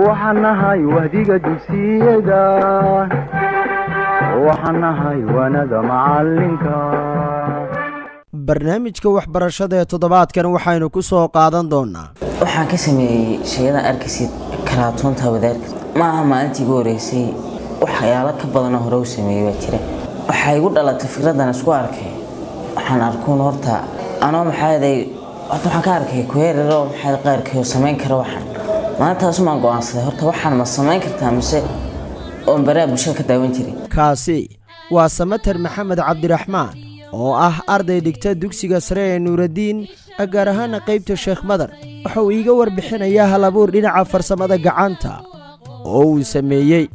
waxaan nahay wahdiga dugsiyada waxaan nahay waanada macalinka barnaamijka waxbarashada ee toddobaadkan waxaynu ku soo qaadan doonaa waxaan ka sameeyey shayada arkaysid karaatuunta wadaarka ma aha maalintii igu horeysay waxyaalo ka badanoo hore u sameeyey baa jira waxaa igu dhalatay fikradan isku arkay waxaan arkuun horta anoo maxaaday horta waxaan ka arkay kuheeraro maxaa qaarkii oo samayn kara waxaan maalintaasumaan go-aansaday horta waxaan ma samayn kartaa mise oon baraha bulshada ka daawan jiray kaasi waa samater maxamed cabdiraxmaan oo ah arday dhigta dugsiga sare ee nuuraddiin gaar ahaana qaybta sheekh madar waxa uu iiga warbixinayaa halabuur dhinaca farsamada gacanta oo uu sameeyey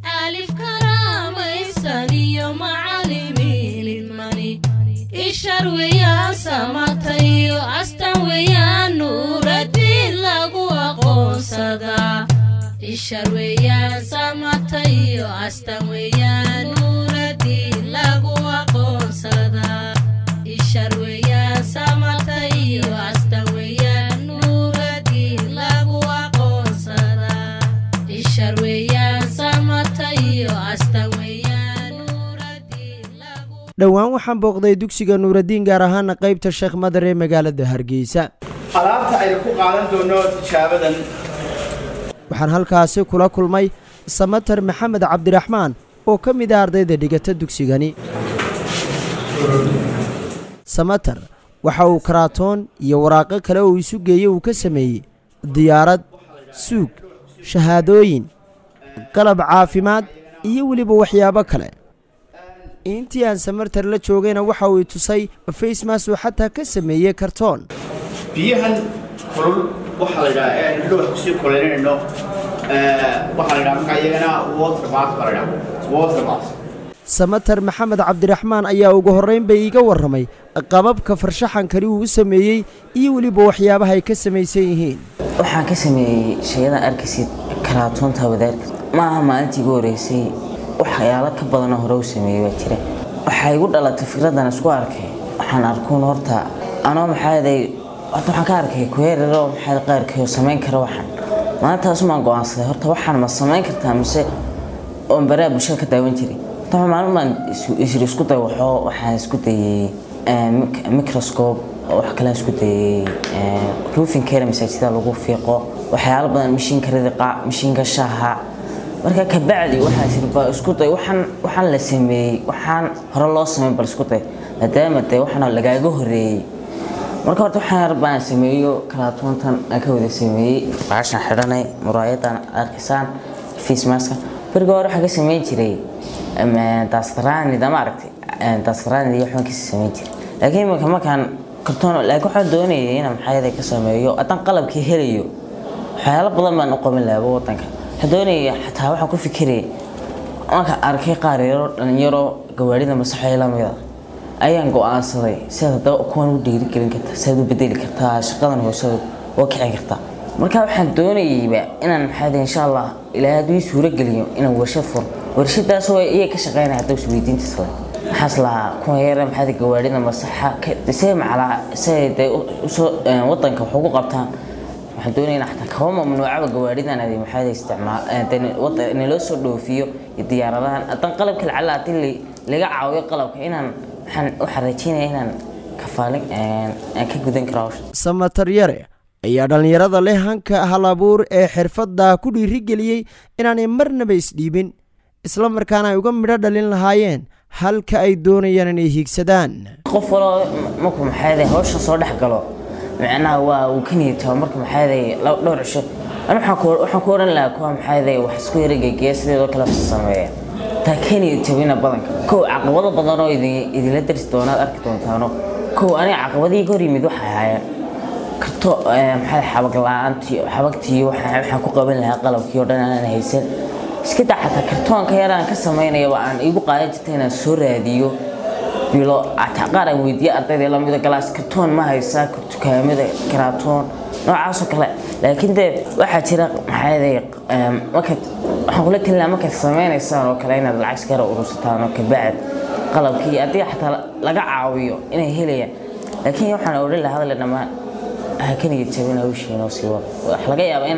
dhowaan waxaan booqday dugsiga nuuraddiin gaar ahaana qaybta sheekh madar ee magaalada hargeysa alaabta aynu ku qaadan doono tijaabadan waxaan halkaasi kula kulmay samater maxamed cabdiraxmaan oo ka mid ah ardayda dhigata dugsigani samater waxa uu karaatoon iyo waraaqo kale oo isu geeyey uu ka sameeyey diyaarad suug shahaadooyin qalab caafimaad iyo weliba waxyaabo kale intii aan samartar la joogayna waxa uu tusay facemas uu xataa ka sameeyey kartoon biyahan kulul waxaa la yidhaha ee aynu wax kusii kulaynayno waxaa la yidhaha markaa iyagana water bath baa la yidhaha water bath samater maxamed cabdiraxmaan ayaa ugu horraynba iiga warramay qababka farshaxankani uu u sameeyey iyo weliba waxyaabaha ay ka samaysan yihiin waxaan ka sameeyey shayada arkaysid karaatuunta wadaarka ma aha maalintii igu horeysay waxyaalo ka badanoo hore u sameeyey baa jira waxaa igu dhalatay fikradan isku arkay waxaan arkuun horta anoo maxaaday horta waxaan ka arkay kuheeraro maxaa qaarkii oo samayn kara waxaan maalintaasumaan go-aansaday horta waxaan ma samayn kartaa mise oon baraha bulshada ka daawan jiray horta maalin baan isri isku day waxoo waxaan isku dayey microscope wax kalean isku dayey roofing care masaajida lagu fiiqo waxyaalo badan mashiinka ridiqa mashiinka shaaha marka kabacdi waxaa tiri ba isku day waxaan waxaan la sameeyey waxaan hore loo sameyn bal isku day maadaama dee waxaana lagaaga horeeyey marka horta waxaan yar baan sameeyo kalaatuuntan aan ka wada sameeyey baashan xidhanay muraayadan arkaysaan face maska beriga hore waxaan ka sameyn jiray daastaraanida ma aragtay daastaraanida iyo waxbaan kasii sameyn jiray laakiin iminka markaan kartoon laakiin waxaan doonayay inaan maxayada ka sameeyo haddaan qalabkii helayo waxyaalo badan baan u qaban lahaba wadanka doonaya xataa waxaan ku fikiraya marka arkay qaar yaro dhalinyaro gawaarida masaxo lamida ayaan go-aansaday sidaad hadaba kuwan u dhiirigelin kartaa sidaad u bedeli kartaa shaqadan hoose oo kici kartaa marka waxaan doonayayba inaan maxaa insha allah ilaahay hadduu ii suuro geliyo inaan warshad furo warshadaas oo iyaga ka shaqeynaya hadda isweydiintiis le maxaas lahaa kuwa yara maxaa gawaarida masaxa see macalaa say dee usoo wadanka wax ugu qabtaan waxaan doonaynaa xataa kaba mamnuucaba gawaaridan adi maxaa isticmaal naloo soo dhoofiyo iyo diyaaradahan haddaan qalabka lacala haddii laga caawiyo qalabka inaan waxaan waxaan rajeynaya inaan kafaalin aan ka gudan karo hawsha samatar yare ayaa dhallinyarada leh hanka halabuur ee xirfadda ku dhiirigeliyey inaanay marnaba isdhiibin isla markaana ay uga midho dhalin lahaayeen halka ay doonayaan inay hiigsadaan qof waloo markuu maxaa hawshan soo dhex galo macnaha waa uu ka niyadtaba marka maxaaday dhowr cisho an waxaan ku odhan lahaa kuwa maxaaday wax isku yara geegeya sideedoo kale sameeya taa ka niyadtabina badanka kow caqabado badanoo idinla darsi doonaad arki doontaano kow aniga caqabadihii ka hor yimid waxay ahaayeen karto maxaa xabag la-aantii xabagtii waxaan ku qaban lahaa qalabkii oo dhan aanan haysan iska daa xataa kartoonka yaraan ka samaynayaba aan igu qaadan jirta inaan soo raadiyo bilo qaar aan weydiiye ardayda lamida galaas kartoon ma haysaa dukaamada karaatoon noocaasoo kale laakiin dee waxaa jira maxaaday markaad waxaan kula talin lahaa markaad sameynaysaan oo kale inaad lacag iskara urursataan oo kabacd qalabkii haddii xataa laga caawiyo inay helayaan laakiin waxaan odhan lahaa hadale dhammaan ha ka niyad jabin hawshiin oo sii wada wax laga yaaba inaad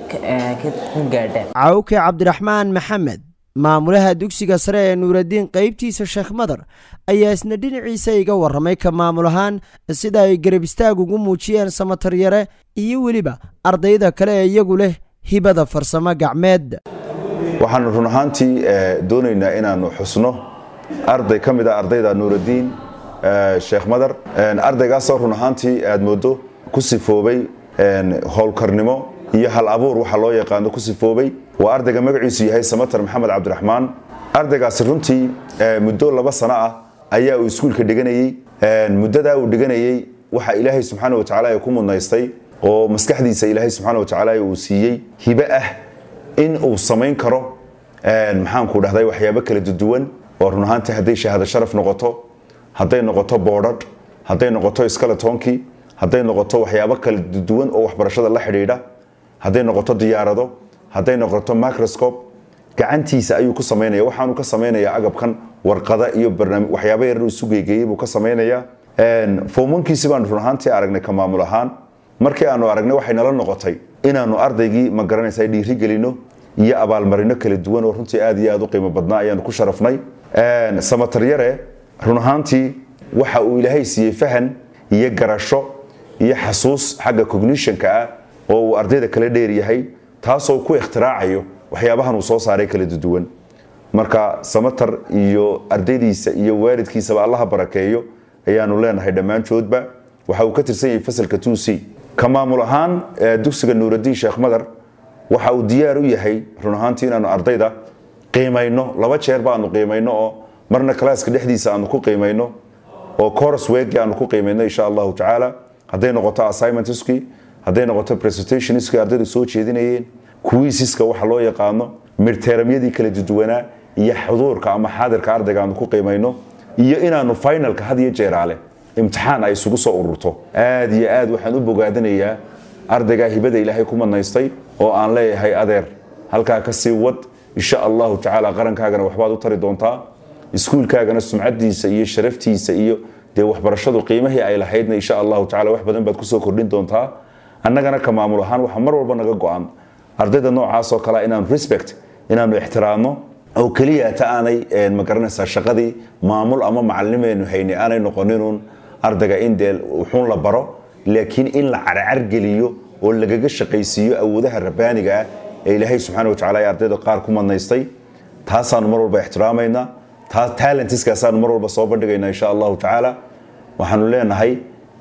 ku gaadhaan cawke cabdiraxmaan maxamed maamulaha dugsiga sare ee nuuraddiin qaybtiisa sheekh madar ayaa isna dhinaciisa iga warramay ka maamul ahaan sida ay garab istaag ugu muujiyeen samataryare iyo weliba ardayda kale ee iyagu leh hibada farsamo gacmeed waxaanu run ahaantii doonaynaa inaannu xusno arday ka mid a ardayda nuuraddiin sheekh madar ardaygaasoo run ahaantii aad mooddo ku sifoobay howlkarnimo iyo hal abuur waxa loo yaqaano ku sifoobay waa ardayga magaciisu yahay samatar maxamed cabdiraxmaan ardaygaasi runtii muddo laba sano ah ayaa uu iskuulka dhiganayey muddadaa uu dhiganayey waxa ilaahay subxaana wa tacaala ku mudnaystay oo maskaxdiisa ilaahay subxaana wa tacaala uu siiyey hibe ah in uu samayn karo maxaanku dhahday waxyaabo kala duwan oo run ahaantii hadday shahaado sharaf noqoto hadday noqoto boodhadh hadday noqoto skaletonkii hadday noqoto waxyaabo kala duwan oo waxbarashada la xidhiidha hadday noqoto diyaarado hadday noqoto microscope gacantiisa ayuu ku samaynaya waxaanu ka samaynayaa agabkan warqada iyo waxyaabo yarar isu geegeeyey buu ka samaynayaa fomankiisi baanu run ahaantii aragnay ka maamul ahaan markii aanu aragnay waxay nala noqotay inaanu ardaygii ma garanaysa dhiiri gelino iyo abaalmarino kala duwan oo runtii aad iyo aad u qiimo badnaa ayaanu ku sharafnay samataryare run ahaantii waxa uu ilaahay siiyey fahan iyo garasho iyo xasuus xagga cognitionka ah oo uu ardayda kala dheeryahay taasoo ku ikhtiracayo waxyaabahan uu soo saaray kala duwan marka samatar iyo ardaydiisa iyo waalidkiisaba allaha barakeeyo ayaanu leenahay dhammaantoodba waxa uu ka tirsan yahay fasalka two c ka maamul ahaan dugsiga nuuraddiin sheekh madar waxa uu diyaar u yahay run ahaantii inaanu ardayda qiimayno laba jeer baanu qiimayno oo marna kalaaska dhexdiisa aanu ku qiimayno oo coros weegi aanu ku qiimayno insha allahu tacaala hadday noqoto assignmentski hadday noqoto presentationski ardaydu soo jeedinayeen kuwiisiska waxa loo yaqaano mirteeramyadii kala duwanaa iyo xuduurka ama xaadirka ardayga aanu ku qiimayno iyo inaanu finalka had iyo jeeraale imtixaan ay isugu soo ururto aad iyo aad waxaan u bogaadinayaa ardaygaa hibada ilaahay ku madnaystay oo aan leeyahay adeer halkaa ka sii wad insha allahu tacaala qarankaagana waxbaad u tari doontaa iskuulkaagana sumcadiisa iyo sharaftiisa iyo dee waxbarashadu qiimihii ay lahaydna insha allahu tacala wax badan baad kusoo kordhin doontaa annagana ka maamul ahaan waxaa mar walba naga go-an ardayda noocaas oo kale inaanu respect inaanu ixtiraamno oo keliya ta aanay ma garanaysaa shaqadii maamul ama macallimeenu hayni aanay noqoninun ardayga in dee wuxuun la baro laakiin in la carcargeliyo oo lagaga shaqaysiiyo awoodaha rabbaaniga ah ee ilaahay subxaana wa tacala ee ardayda qaar ku madnaystay taasaanu mar walba ixtiraamaynaa talentiskaasaanu mar walba soo bandhigaynaa insha allahu tacaala waxaanu leenahay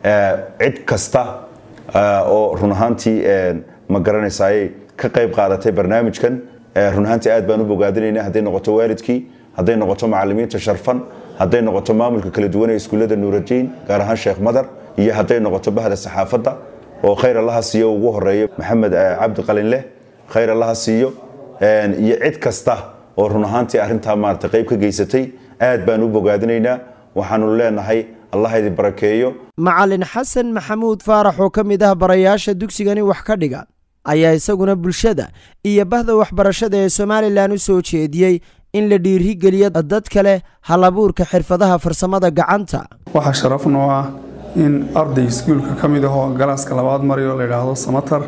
cid kasta oo run ahaantii ma garanaysaay ka qayb qaadatay barnaamijkan run ahaantii aad baan u bogaadinayna hadday noqoto waalidkii hadday noqoto macalimiinta sharfan hadday noqoto maamulka kala duwan ee iskuullada nuuradiin gaar ahaan sheekh madar iyo hadday noqoto bahda saxaafadda oo khayr allaha siiyo ugu horeeya maxamed cabdi qalinleh khayr allaha siiyo iyo cid kasta oo run ahaantii arrintaa maarata qayb ka geysatay aad baan u bogaadinaynaa waxaanu leenahay allah idin barakeeyo macalin xasan maxamuud faarax oo ka mid ah barayaasha dugsigani wax ka dhiga ayaa isaguna bulshada iyo bahda waxbarashada ee somalilan u soo jeediyey in la dhiirigeliyo dad kale halabuurka xirfadaha farsamada gacanta waxaa sharaf noo ah in arday iskuulka ka mid ahoo galaaska labaad marayo la yidhaahdo samatar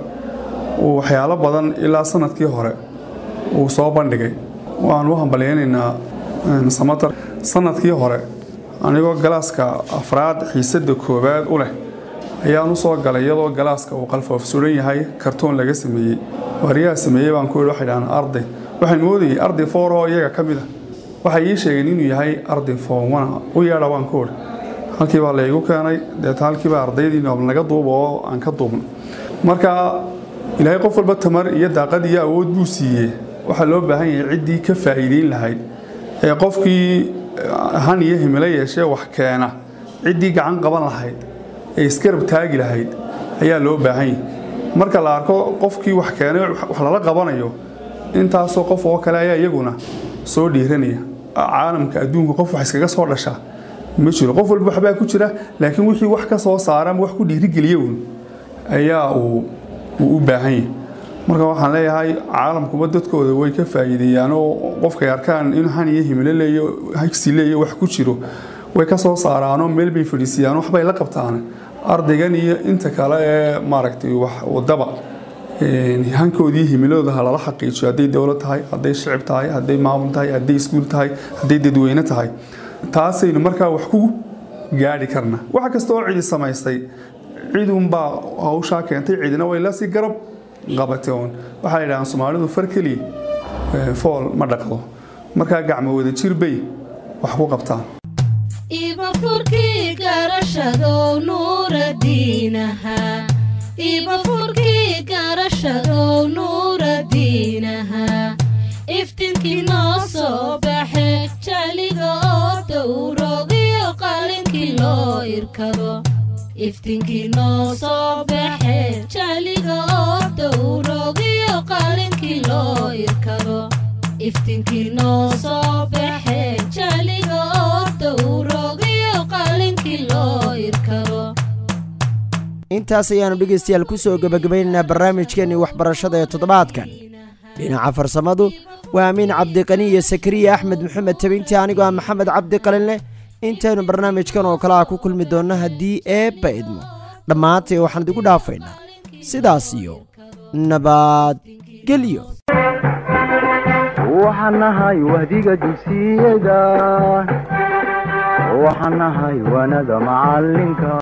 uu waxyaalo badan ilaa sanadkii hore uu soo bandhigay waanu u hambalyaynaynaa samatar sanadkii hore anigoo galaaska afraad xiisada koowaad u leh ayaan u soo galay iyadoo galaaska uu qalfoof suran yahay kartoon laga sameeyey waariyaha sameeyey baan ku yidhi waxay dhahaan arday waxaan moodayay arday foor oo iyaga ka mid a waxay ii sheegeen inuu yahay arday foomwana u yeedha baan ku idhi halkii baa laygu keenay deeta halkiibaa ardaydii noob naga duuba oo aan ka duubno marka ilaahay qof walba tamar iyo daaqad iyo awood buu siiyey waxaa loo baahan yahay ciddii ka faa'iideyn lahayd ee qofkii han iyo himilo yeeshee wax keena ciddii gacan qaban lahayd ee iskarab taagi lahayd ayaa loo baahan yahay marka la arko qofkii wax keenay wax lala qabanayo intaasoo qof oo kale ayaa iyaguna soo dhiiranaya caalamka adduunka qof wax iskaga soo dhasha ma jiro qof walba waxbaa ku jira laakiin wixii wax ka soo saara ama wax ku dhiirigeliya uun ayaa uu u baahan yahay marka waxaan leeyahay caalamkuba dadkooda way ka faa'iideeyaan oo qofkay arkaan in han iyo himilo leeyo hagsi leeyo wax ku jiro way ka soo saaraanoo meel bay fadhiisiyaan waxbay la qabtaan ardaygan iyo inta kale ee maaragtay wax wadaba hankoodii himilooda ha lala xaqiijiyo hadday dowlad tahay hadday shicib tahay hadday maamul tahay hadday iskuul tahay hadday dadweyne tahay taasaynu markaa wax ku gaadhi karna waxa kasta oo cidi samaystay cidunbaa hawshaa keentay cidina way lasii garab qabatay uun waxaa la yidhahaan soomaalidu far keliya fool ma dhaqdo markaa gacmo wada jir bay wax ku qabtaan ibafurkii garashadow nuuradiinaha ibafurkii garashadow nuuradiinaha iftinkii noo soo baxe jaliga oo dowrogiyo qalinkii loo irkado iftinkii noo soo baxe jaliga oo dowrogiyo qalinkii loo irkado iftinkii noo soo baxe jaliga oo dowrogiyo qalinkii loo irkado intaas ayaannu dhegaystayaal ku soo gebagabaynaynaa barnaamijkeennii waxbarashada ee toddobaadkan dhinaca farsamadu waa amiin cabdiqani iyo sakariya axmed maxamed tabintii anigoo ah maxamed cabdi qalinleh intaynu barnaamijkan oo kale ah ku kulmi doonno haddii eebba idmo dhammaantay waxaan idigu dhaafaynaa sidaas iyo nabadgelyo waxaan nahay wahdiga dugsiyada waxaan nahay wanada macalinka